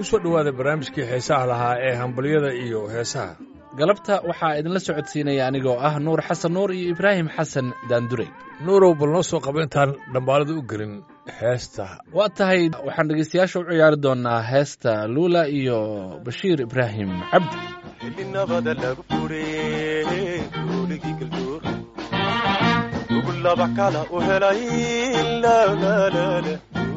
soo dhowaada barnaamijkii heesaha lahaa ee hambalyada iyo heesaha galabta waxaa idinla socodsiinaya anigoo ah nuur xasan nuur iyo ibraahim xasan daandurey nuurow bal noo soo qaba intaan dhambaalada u gelin heesta waa tahay waxaan dhegaystayaasha u ciyaari doonaa heesta luula iyo bashiir ibraahim cabdi xillinabada lagu furey gooligii galduur ugu laba kala u helay lalaalala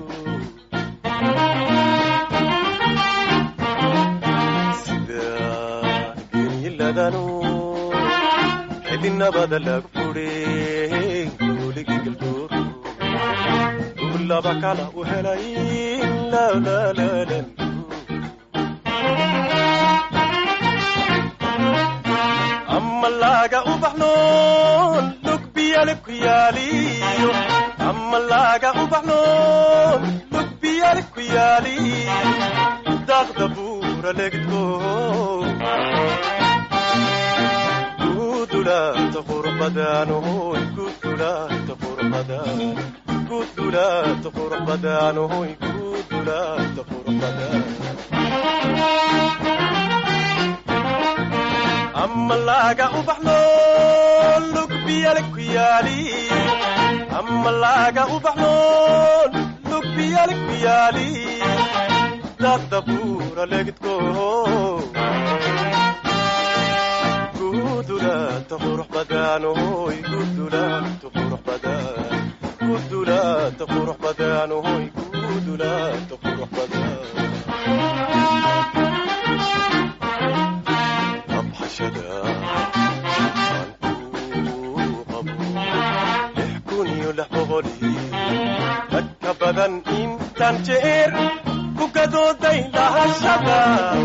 sida geenyiladanu xillinabada lagu furey gooligii galduur ugu laba kala u helay lalaalala ama laaga ubaxnoon lugbiyale ku yaaliyo ama laaga ubaxnoon lugbiyale ku yaaliyo daaqda buura legdko gudulaanta qurbadaanohoy gudulaanta qurbadaan gudulaanta qurbadaanohoy gudulaanta qurbadaan ama laaga ubaxnoon lugbiyale ku yaaliyo ama laaga ubaxnoon lugbiyale ku yaaliyo daaqda buura legdko gudulaanta qurux badaanohoy gudulaanta qurux badaan gudulaanta qurux badaanohoy gudulaanta qurux badaan abxashada aan ku qabo lix kun iyo lix boqoli dad ka badan intaan jeer ku gadooday lahashada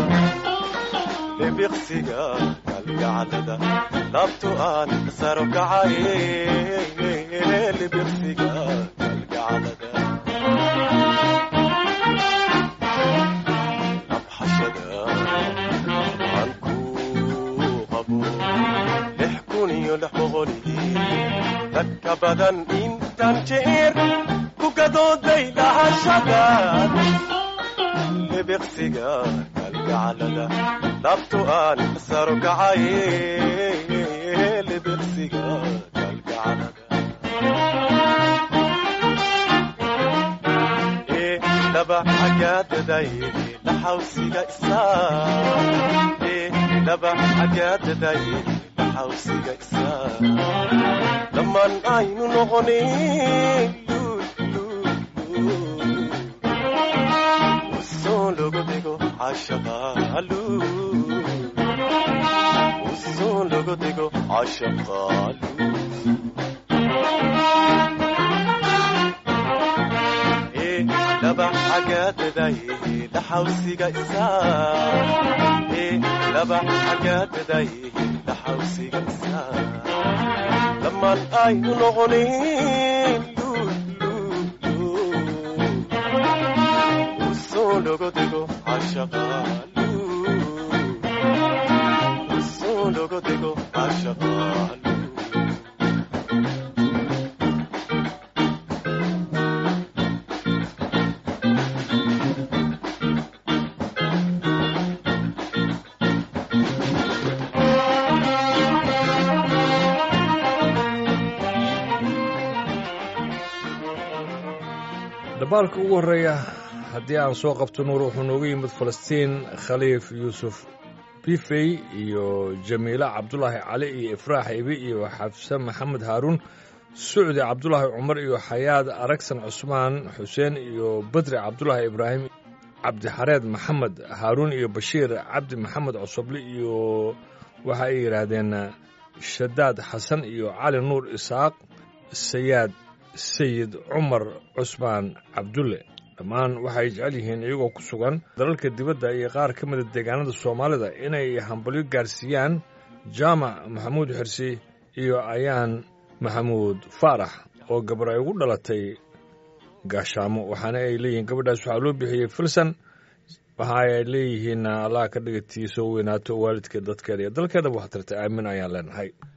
libiqsiga kalgacalada laabto aan saro kacaye libiqsiga kalgacalada abxashada aan ku qabo lix kun iyo lix boqoli dad ka badan intaan jeer ku gadooday lahashada libiqsiga kalgacalada laabto aan saro kacaye libiqsiga kalgacalada ee laba xagaadaday laxawsiga isaa ee laba xagaadaday laxawsiga isaa dhammaan aynu noqonin usoo logu dhigo cashaqaalu usoo logu dhigo cashaqaalu ee laba xagaadaday laxawsiga isaa ee laba xagaadaday laxawsiga isaa dhammaan aynu noqonin usoo logu dhigo cashaqaalu usoo logu dhigo cashaqaalu dhambaalka ugu horreeya haddii aan soo qabto nuur wuxuu nooga yimid falastiin khaliif yuusuf bifey iyo jamiila cabdulaahi cali iyo ifraax ibi iyo xafse maxamed haaruun sucdi cabdulaahi cumar iyo xayaad aragsan cusmaan xuseen iyo badri cabdulaahi ibraahim cabdixareed maxamed haaruun iyo bashiir cabdi maxamed cosoble iyo waxa ay yidhaahdeen shadaad xasan iyo cali nuur isaaq sayaad sayid cumar cusmaan cabdulle dhammaan waxay jecel yihiin iyagoo ku sugan dalalka dibadda iyo qaar ka mida deegaanada soomaalida inay hambalyo gaarsiiyaan jaamac maxamuud xirsi iyo ayaan maxamuud faarax oo gabar ay ugu dhalatay gaashaamo waxaana ay leeyihiin gabadhaas waxaa loo bixiyey filsan waxa ay leeyihiin allah ka dhigatiisoo weynaato waalidka dadkeeda iyo dalkeedaba wax tartay aamin ayaan leenahay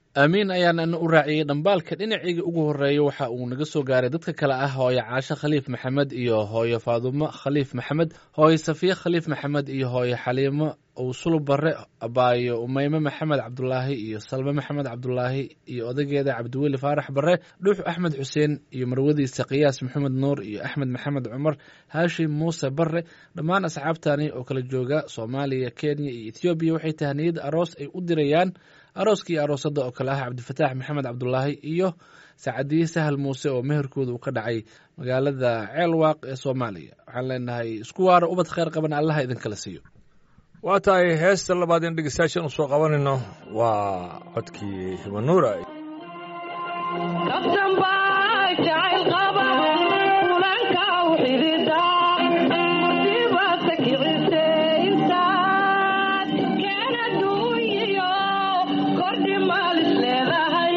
aamiin ayaana u raaciyey dhambaalka dhinacayga ugu horeeya waxa uu naga soo gaaray dadka kale ah hooyo caasho khaliif maxamed iyo hooyo faadumo khaliif maxamed hooyo safiye khaliif maxamed iyo hooyo xaliimo owsulub bare abaayo umeyme maxamed cabdulaahi iyo salme maxamed cabdulaahi iyo odageeda cabdiweli faarax bare dhuux axmed xuseen iyo marwadiisa qiyaas maxamed nuur iyo axmed maxamed cumar haashim muuse bare dhammaan asxaabtani oo kala jooga soomaaliya kenya iyo ethoobiya waxay tahniyad aroos ay u dirayaan arooska iyo aroosada oo kale ah cabdifataax maxamed cabdulaahi iyo sacadiye sahal muuse oo meherkooda uu ka dhacay magaalada ceelwaaq ee soomaaliya waxaan leenahay isku waaro ubad kheyr qaban allaha idinkala siiyo waa tahay heesta labaad in dhegeystayaashan u soo qabanayno waa codkii hibanuura kaftan baa jacayl qaba kulanka u xidida musiibata kicise intaad keena duunyiyo kordhi maalis leedahay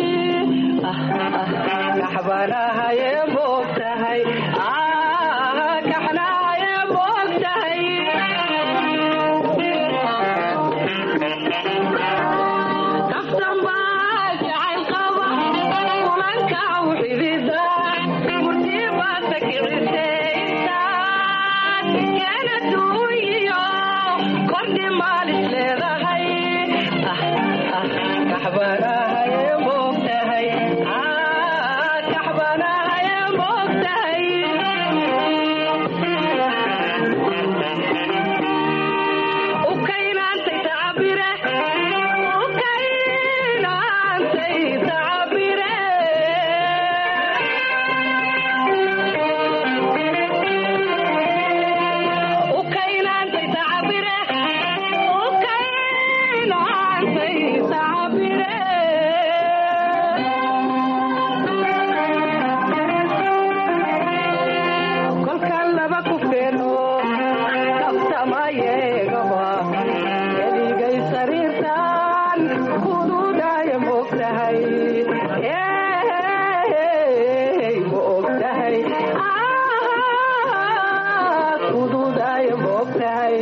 kaxbanahaye moogtahay kaxnahaye moogtahay kaftan baa jacayl qaba kulanka u xidida musiibata kicise intaad keena duunyiyo kordhi maalis leedahay kaxbanahaye moogtahay kaxbanahaye moogtahay ukaynaantay tacabire ukaynaantay tacabire ukaynaantay tacabire ukaynaantay tacabire kolkan laba ku feeno kabtamayeegaba keligay sariirtan kududaya moogtahay ma ogtahay kududaya moogtahay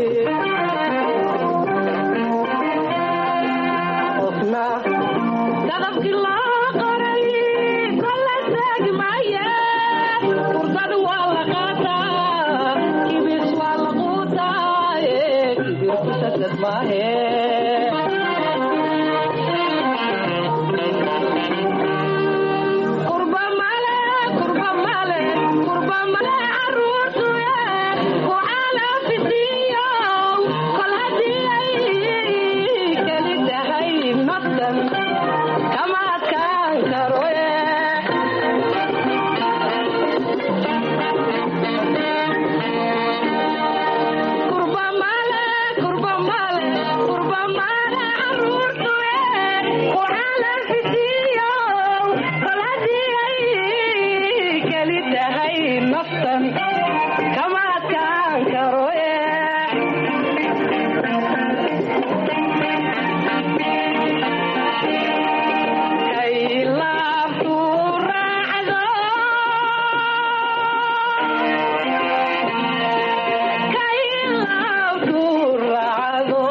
qofna dadabkii loo qoray kolla taagi maaye furdad waa la qaataa kibis waa la quutaaye kibirku sadad maahe kurba male kurba male kurba male caruurtu ku calafisiiyo kol haddii ay keli tahay naftan kama adkaan karo kurba male kurba male kurba male caruurtu ku calafisiiyo kol haddii ay keli tahay naftan kama adkaan karo kay laabtu raacdo kay laabtu raacdo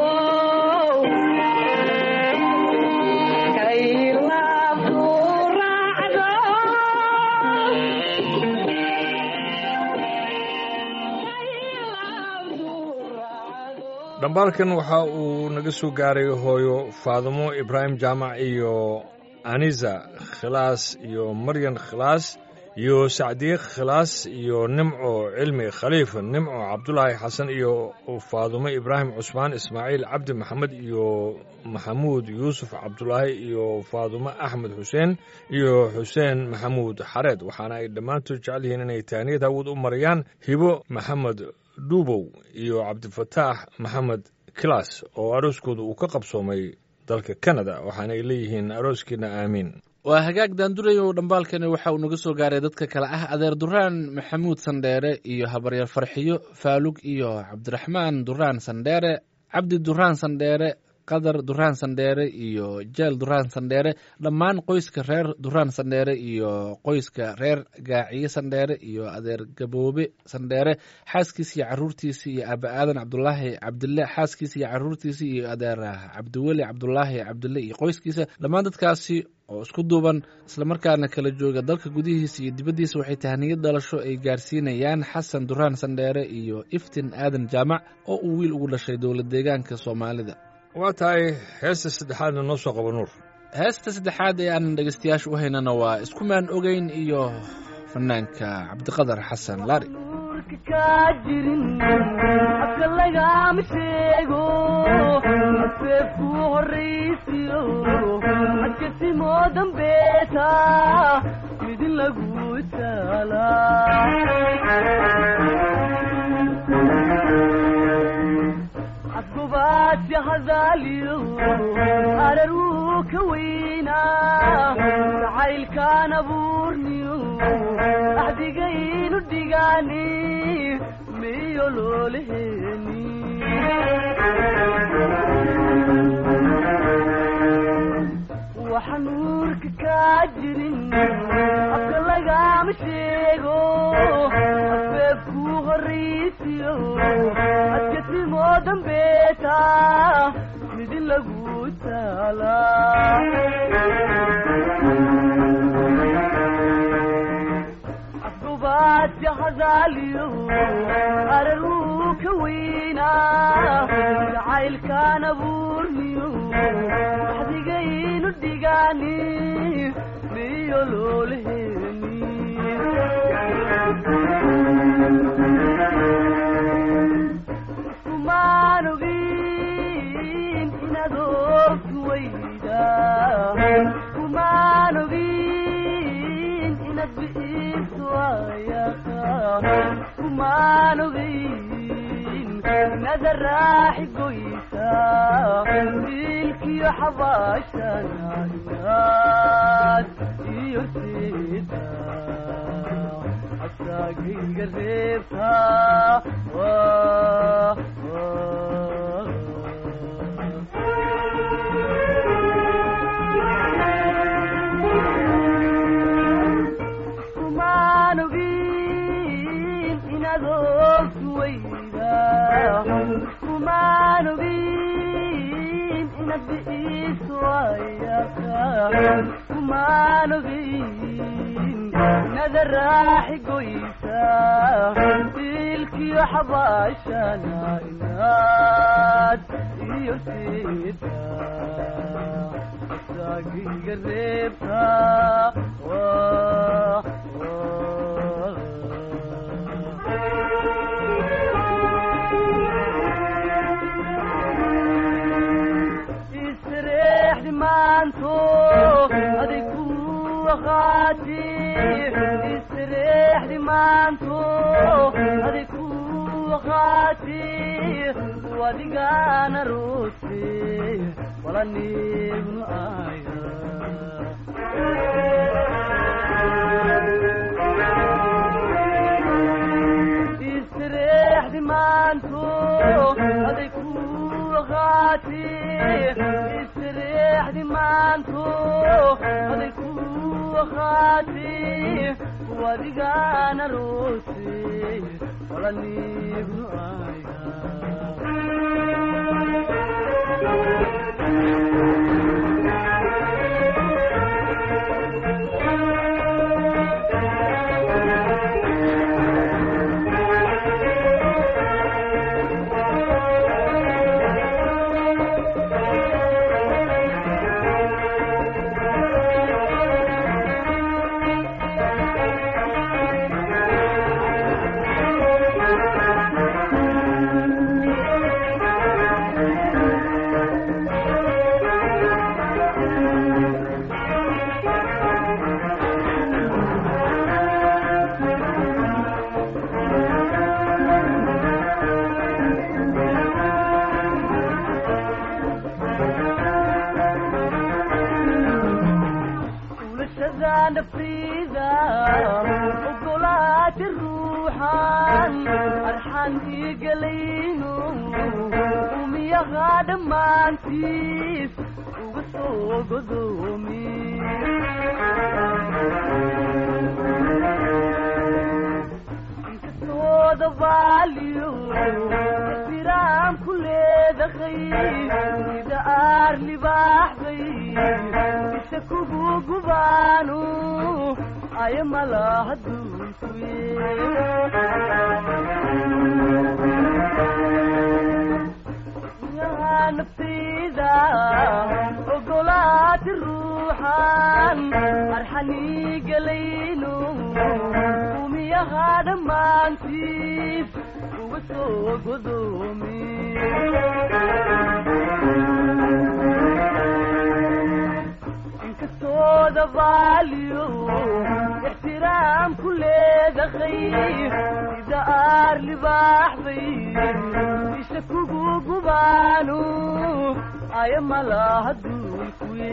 kay laabtu raacdo dhambaalkan waxa uu naga soo gaaray hooyo faadimo ibraahim jaamac iyo anisa khilaas iyo maryan khilaas iyo sacdiye khilaas iyo nimco cilmi khaliif nimco cabdulaahi xasan iyo faadumo ibraahim cusmaan ismaaciil cabdi maxamed iyo maxamuud yuusuf cabdulaahi iyo faadumo axmed xuseen iyo xuseen maxamuud xareed waxaana ay dhammaantood jecel yihiin inay taaniyad hawad u marayaan hibo maxamed dhuubow iyo cabdifataax maxamed kilaas oo arooskooda uu ka qabsoomay dalka kanada waxaana ay leeyihiin arooskiina aamiin waa hagaag daandurayow dhambaalkani waxa uu naga soo gaaray dadka kale ah adeer duraan maxamuud sandheere iyo habaryar farxiyo faalug iyo cabdiraxmaan duraan sandheere cabdi duraan sandheere qadar duraan sandheere iyo jeel duraan sandheere dhammaan qoyska reer duraan sandheere iyo qoyska reer gaaciye sandheere iyo adeer gaboobe sandheere xaaskiisa iyo caruurtiisa iyo aaba aadan cabdulaahi cabdille xaaskiisa iyo caruurtiisa iyo adeer cabdiweli cabdulaahi cabdille iyo qoyskiisa dhammaan dadkaasi oo isku duuban islamarkaana kala jooga dalka gudihiisa iyo dibaddiisa waxay tahniyad dhalasho ay gaarsiinayaan xasan duraan sandheere iyo iftin aadan jaamac oo uu wiil ugu dhashay dowlad deegaanka soomaalida waa tahay heesta saddexaadna noo soo qaba nuur heesta saddexaad ee aan dhegeystayaasha u haynana waa iskumaan ogeyn iyo fanaanka cabdiqadar xasan laari nuurka kaa jirin habka lagama sheego afeefku horraysiyo adkasimoo dambeeta midin lagu taalaa afgobaadsi hadaaliyo arar wuu ka weynaa jacaylkaan abuurniyo axdigaynu dhigaani miyo loolaheeni waxa nuurka kaa jirin afka lagama sheego afeefku horraysiyo adkasimoo dambeeta midin lagu taalaa afgobaadsi hadaaliyo arar wuu ka weynaa jacaylkaan abuurniyo axdigaynu dhigaani miyo loolaheeni kumaan ogin inaad ogtu weyda kumaan ogin inaad bi'iso ayaqa kumaan ogin inaad raaxi goysa dilkiyo xabaashana inaad iyo sida asagayga reebta Wah, wah. kumaan ogin inaad ogtu weyda kumaan ogin inaad bi'iso ayaqa kumaan ogin inaad raaxi goysa dilkiyo xabaashana inaad iyo sida asagayga reebta Wah, wah. isreexdi maanto aday ku waqaati isreexdi maanto aday ku waqaati wadigana rooti walanibnu aya isreexdi maanto aday ku waqaati isreexdi maanto aday ku waqaati wadigana rooti walanibnu aya ulashada naftiida ogolaati ruuxan arxan igelayno umiya uumiyaha dhammaantiis uga soo godoomi inkastooda baaliyo ixtiraam ku leedahay sida aar libaaxday isha kugu gubaanu aya malaha duulkuye yaha naftayda ogolaati ruuxan arxanii gelayno umiyaha dhammaantiis uga soo godoomi inkastooda baaliyo ixtiraam ku leedahay sida aar libaaxday isha kugu gubaanu aya malaha duulkuye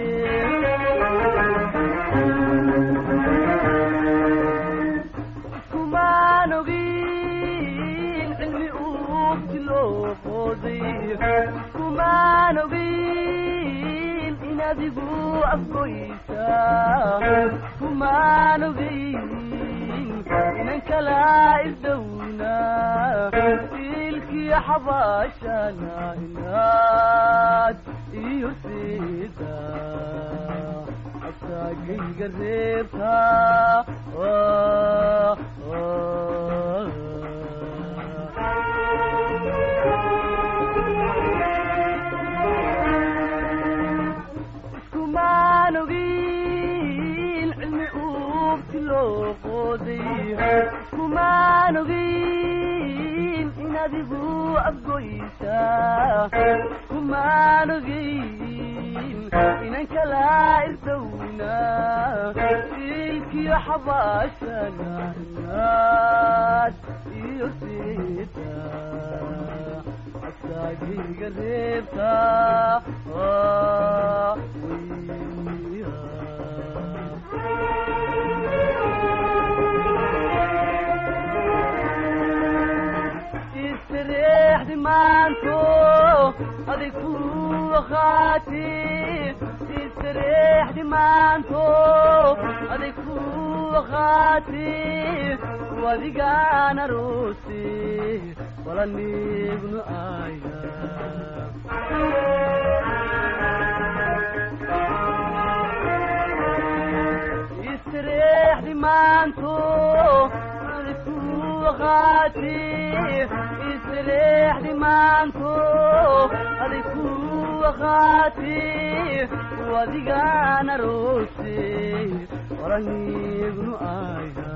iskumaan ogin cilmi uugti loo qooday iskumaan ogin in adigu afgoysa iskumaan ogin inan kala isdowna ilkii xabaashana inaad iyo sida asagayga reebta iskumaan ogin cilmi uugti loo qooday iskumaan ogin in adigu afgoysa iskumaan ogin inan kala isdowna ilkiyo xabaashana inaad iyo sida asagayga reebta istareexdi maanto aday ku waqaati istareexdi maanto aday ku waqaati wadigaan aroose walanignu aya istareexdi maanto aday ku waqaati istareexdi maanto aday ku waqaati wadigaan aroose walanignu aya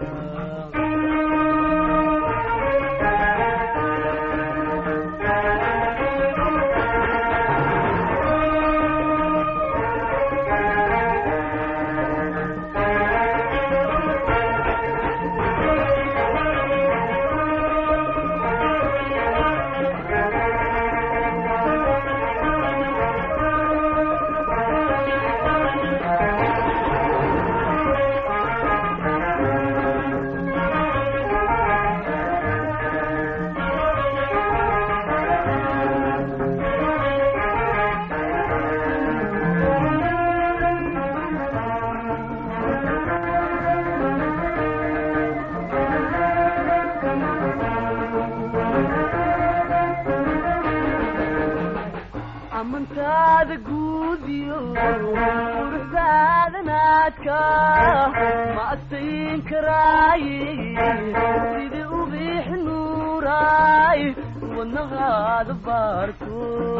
amantaada guudiyo quruxdaadanaadka ma adsayn karaaye sidii ubiixi nuuraay wadnaqaada baarto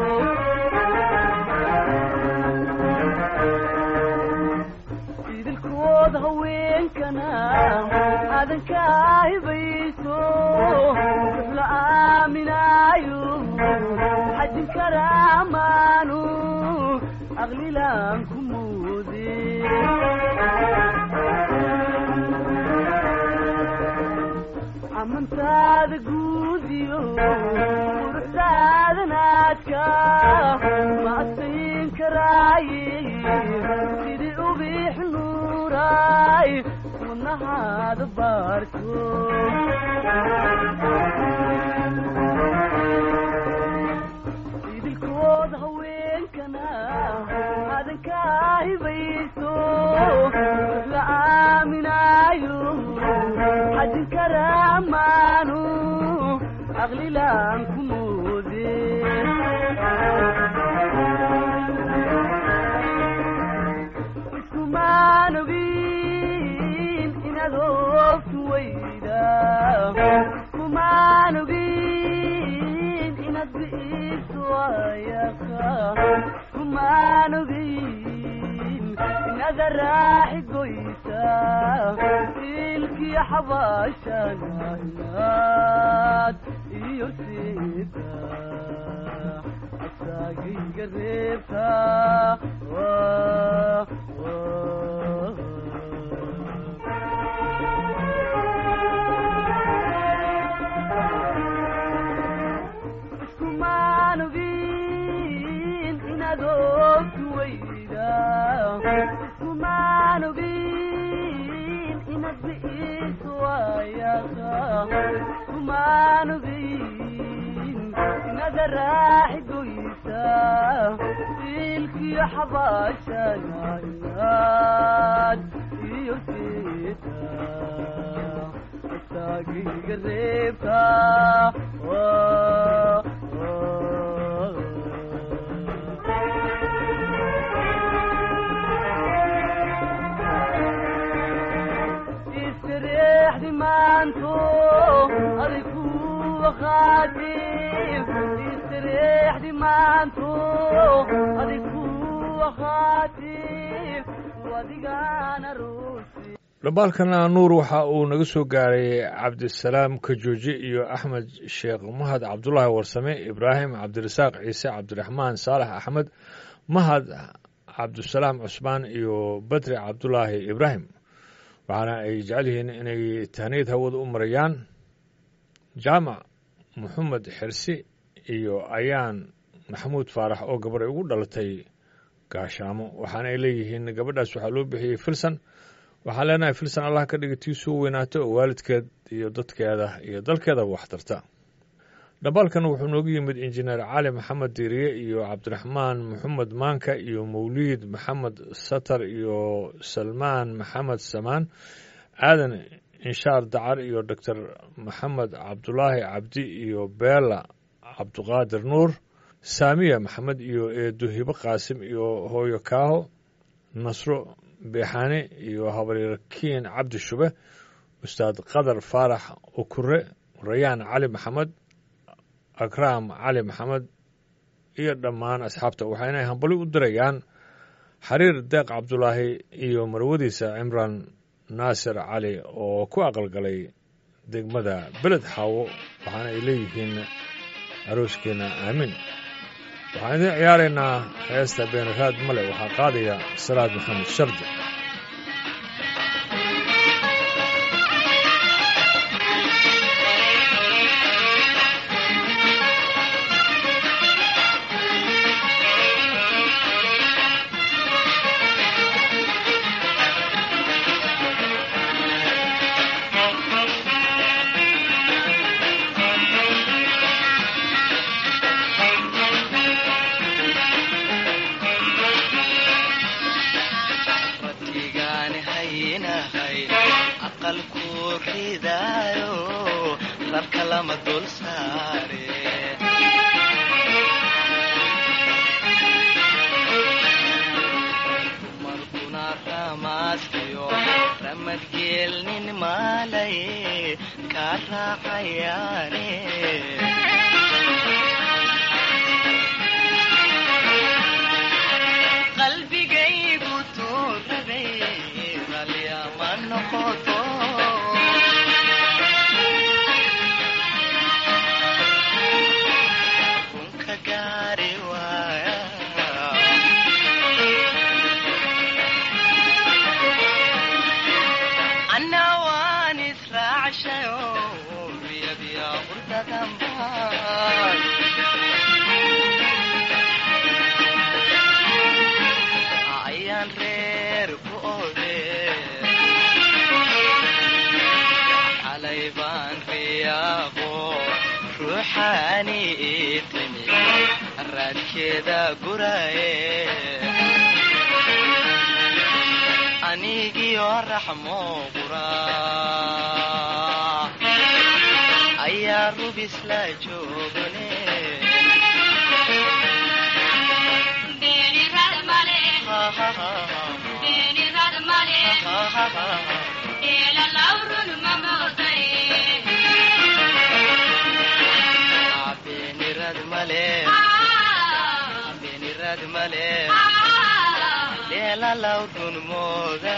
idilkood haweenkana aadanka hibayso la aaminaayo xajin karaamaanu aqlilaan ku moode amantaada guudiyo quruxdaadanaadka ma adsayn karaaye sidii ubiix nuuraay wadnahaada baarto inaad bi'iiso waayaqa kumaan ogeyn inaad raaxi goysa ilkii xabaashana inaad iyo siida asagayga reebta Waa- waa- iskumaan ogin inaad ogtu weyda iskumaan ogin inaad bi'iiso waayaqa iskumaan ogin inaad raaxi goysa ilkiyo xabaashana inaad iyo siita asagayga reebta Waa- waa- istareexdi maanto aday ku waqaatin istareexdi maanto aday ku waqaatin wadigaan arosi dhambaalkana nuur waxa uu naga soo gaaray cabdisalaam kajooji iyo axmed sheekh mahad cabdulaahi warsame ibraahim cabdirasaaq ciise cabdiraxmaan saalax axmed mahad cabdisalaam cusmaan iyo badri cabdulaahi ibraahim waxaana ay jecel yihiin inay tahniyad hawada u marayaan jaamac maxamed xirsi iyo ayaan maxamuud faarax oo gabarh ay ugu dhalatay gaashaamo waxaana ay leeyihiin gabadhaas waxaa loo bixiyey filsan waxaan leenahay filsan allah ka dhiga tii soo weynaato oo waalidkeed iyo dadkeeda iyo dalkeeda wax tarta dhambaalkan wuxuu noogu yimid injineer cali maxamed diiriye iyo cabdiraxmaan maxamed maanka iyo mawliid maxamed satar iyo salmaan maxamed samaan aadan inshaar dacar iyo doctor maxamed cabdulaahi cabdi iyo beela cabduqaadir nuur saamiya maxamed iyo eedo hibo qaasim iyo hooyo kaaho nasro beexaane iyo habaryarkiin cabdi shube ustaad qadar faarax ukure rayaan cali maxamed akraam cali maxamed iyo dhammaan asxaabta waxayna hambali u dirayaan xariir deeq cabdulaahi iyo marwadiisa cimraan naasir cali oo ku aqalgalay degmada beled xaawo waxaana ay leeyihiin arooskeena aamin waxaan idiin ciyaaraynaa heesta beenaraad male waxaa qaadaya salaad maxamed shardi rabbigaan haynahay aqalku ridaayo rabka lama dul saare dumarkuna ramaaskiyo ramadgeelnin maalay ka raacayaane qalbigaygu tuurabay qalyama noqoto runka gaari waaya anna waan israacshayo biyabya hurdadanbaan ayaan reer ku ode xalay baan riyaaqo ruuxaani ii timi raadkeeda guraye anigiyo raxmo qura ayaa rubis la joogane beenirad male beenirad male dheelalawrun mooda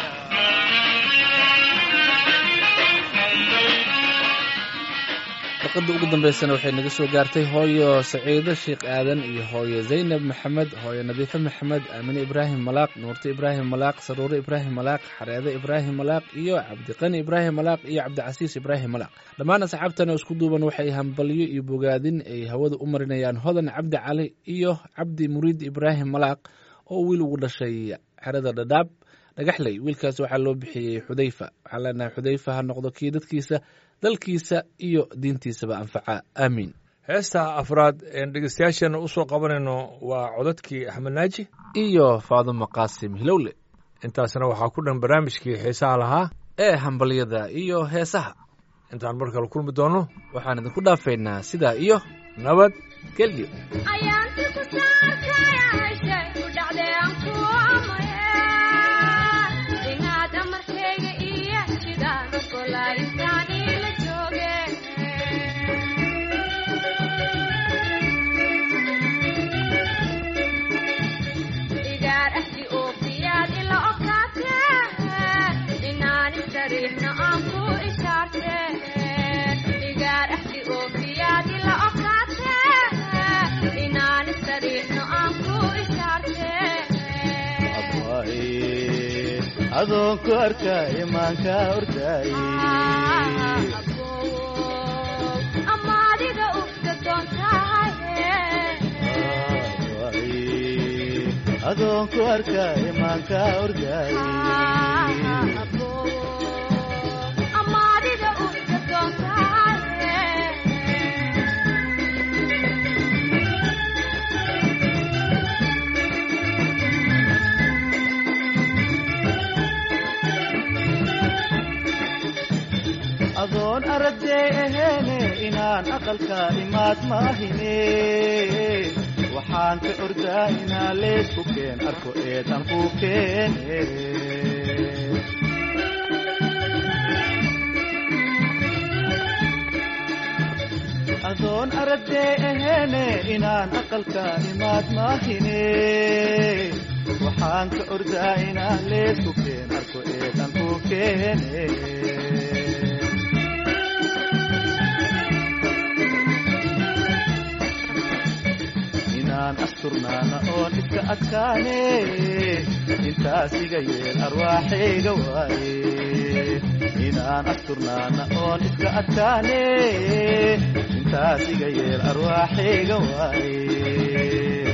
warqadda ugu dambeysana waxay naga soo gaartay hooyo saciido sheekh aadan iyo hooyo zaynab maxamed hooyo nadiife maxamed aamine ibraahim malaaq nuurte ibraahim malaaq saruure ibraahim malaaq xareede ibraahim malaaq iyo cabdiqani ibraahim malaaq iyo cabdicasiis ibraahim malaaq dhammaan asxaabtan oo isku duuban waxay hambalyo iyo bogaadin ay hawada u marinayaan hodan cabdi cali iyo cabdi muriid ibraahim malaaq oo wiil ugu dhashay xerada dhadhaab dhagaxley wiilkaas waxaa loo bixiyey xudayfa waxaan leenahay xudayfa ha noqdo kii dadkiisa dalkiisa iyo diintiisaba anfaca aamiin heesta afraad een dhegeystayaasheenna u soo qabanayno waa codadkii axmed naaji iyo faadumo qaasim hilowle intaasna waxaa ku dhan barnaamijkii xiisaha lahaa ee hambalyada iyo heesaha intaan mar kale kulmi doonno waxaan idinku dhaafaynaa sidaa iyo nabad gelyo ayaanti ku saarkayashay ku dhacday aan ku amaya inaad amarkayga iyo sidaan ogolaa intaan ila jooge igaar ahdi oofiyaad ila okaate inaan isariixno aan ku ishaarte igaar ahdi oofiyaad ila okaate inaan isariixno aan ku ishaarte adoon ku arka imaanka ordaaye ama adiga ufka doontahaye adoon ku arka imaanka ordaaye ama adiga ufka doontahaye adoon aragday aheene inaan aqalka imaad maahine waxaan ka ordaa inaa leesku keen arko eedan ku keene adoon aragday aheene inaan aqalka imaad maahine waxaan ka ordaa inaa leesku keen arko eedan ku keene inaan asturnaana oon iska adkaane intaas iga yeel arwaaxayga waaye inaan asturnaana oon iska adkaane intaas iga yeel arwaaxayga waaye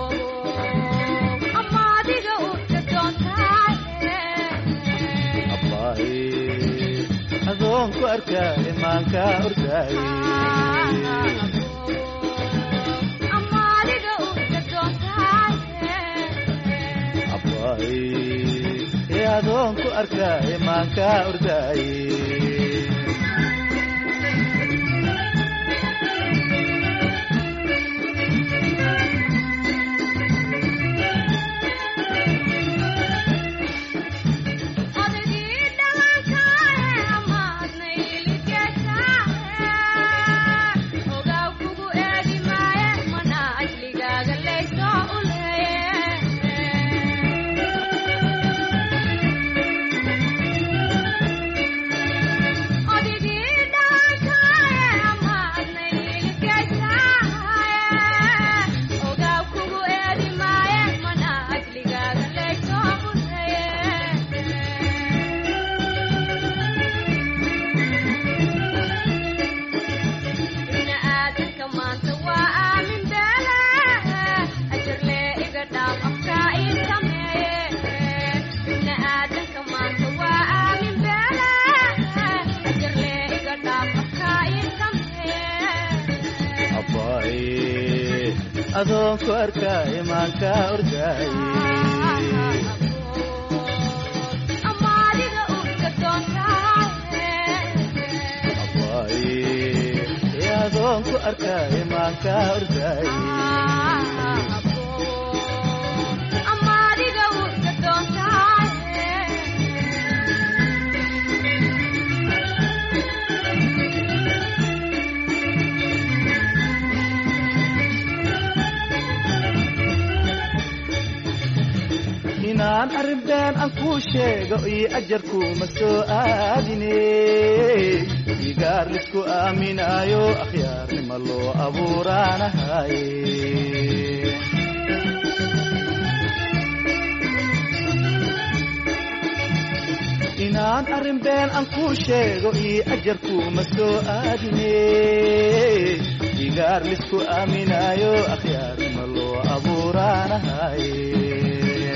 ama adiga ufka doontahaye abbaaye adoon ku arka imaanka ordaaye ama adiga ufka doontahaye abbaaye ee adoon ku arka imaanka ordaaye odagii dhalankaaye ama adna iligekaaye ogaw kugu eegi maaye mana ajligaaga laysoo uleeye odigii dhalankaaye ama adna iligekaaye ogaw kugu eegi maaye mana ajligaaga laysoo uleeye ibna aadanka maanta waa aamin beele ajarlee iga dhaaf afkaa ii sameeye ibna aadanka maanta waa aamin beele ajarlee iga dhaaf afkaa ii sameeye abbaaye adoon ku arka imaanka ordaaye ama adiga ufka doontahaye abbaaye ee adoon ku arka imaanka ordaaye ama adiga ufka doontahaye been aan kuu sheego iyo ajarkuuma soo aadine igaar lisku aaminaayo akhyaarnima loo abuuraanahaye inaan arrin been aan kuu sheego iyo ajarkuuma soo aadine igaar lisku aaminaayo akhyaarnima loo abuuraanahaye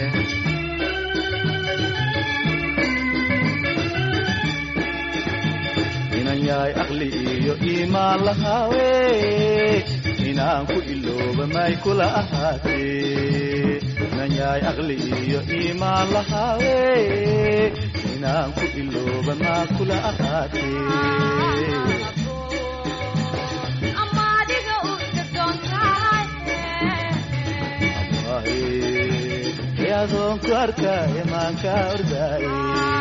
inan yahay aqli iyo iimaan lahaawe inaan ku ilooba may kula ahaatee inan yahay aqli iyo iimaan lahaawe inaan ku ilooba maa kula ahaatee ama adiga u doontahay waaye adoon ku arkaaye maanka ordaaye